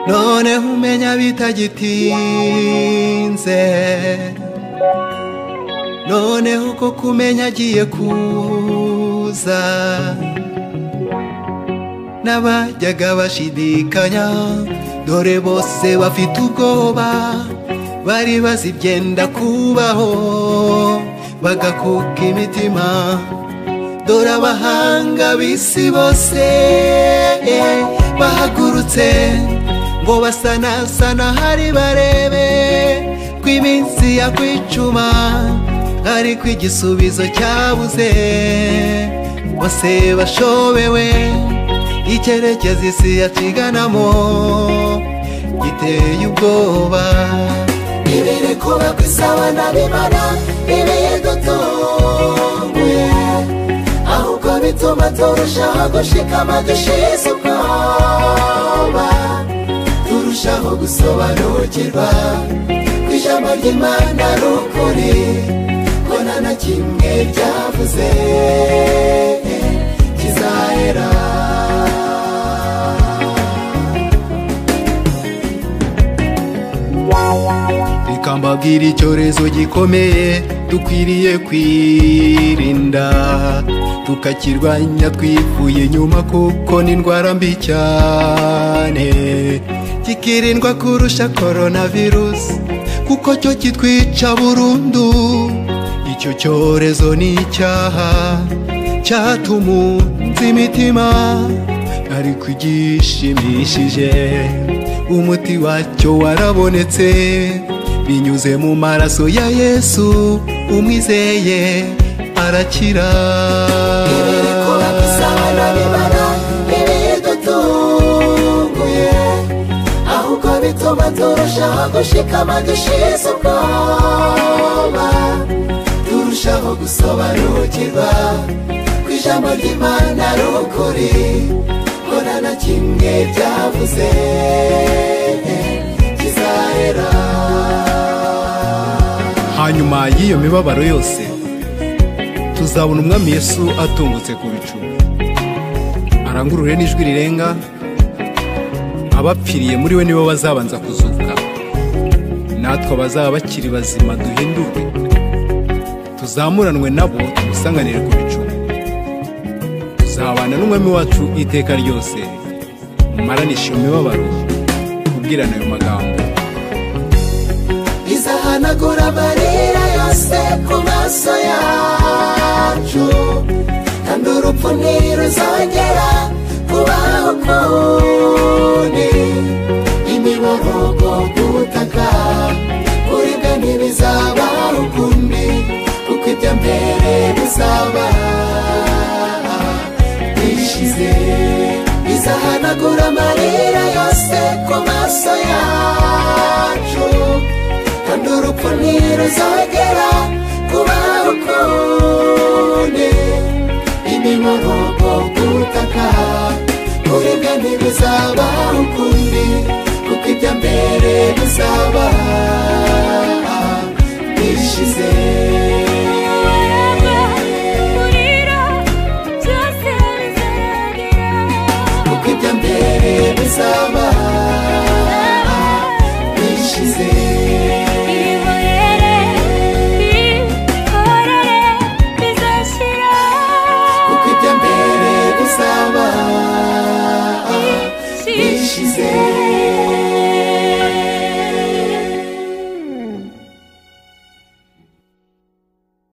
noneho umenya bitagitinze noneho ko kumenya agiye kuza n'abajyaga bashidikanya dore bose bafite ubwoba bari bazi ibyenda kubaho bagakuka imitima dore abahanga b'isi bose bahagurutse ngo basanasana hari barebe ko iminsi yakwicuma ariko igisubizo cyabuze bose bashobewe icyerekezo isi yaciganamo giteye ubwoba ibiri kuba ku isabana bimara ibihe dutunguye ahubwo bituma turushaho gushikama dushize ubwoba turushaho gusobanukirwa ko ijambo ry'imana ari ukuri ko nta na kimwe ryavuze kizahera rikambabwira icyorezo gikomeye dukwiriye kwirinda tukakirwanya twivuye nyuma kuko ni indwara mbi cyane kikirindwa kurusha korona virusi kuko cyo kitwica burundu icyo cyorezo ni icyaha cyatumunze imitima ariko igishimishije umuti wacyo warabonetse binyuze mu maraso ya yesu umwizeye arakira bituma turushaho gushikama dushize ubwoba turushaho gusobanukirwa ko ijambo ry'imana ari ukuri mbona na kimwe byavuze kizahera hanyuma y'iyo mibabaro yose tuzabona umwami yesu atungutse ku bicu arangurure n'ijwi rirenga abapfiriye muri we nibo bazabanza kuzuka natwe abazaba bakiri bazima duhindurwe tuzamuranwe nabo tumusanganire ku bicu tuzabana n'umwami wacu iteka ryose mumaranishe iyo mibabaro kubwirana ayo magambo izahanagura amarira yose ku maso yacu kandi urupfu ntiruzongera kubaho ukundi imiborogo ku butaka kuribwa ntibizaba ukundi kuko ibya mbere bizaba bishize bizahanagura amarira yose ku maso yacu kandi urupfu ntiruzongera kubaho ukundi imiborogo ku butaka kuribwa ntibizaba ukundi kuko ibya mbere bizaba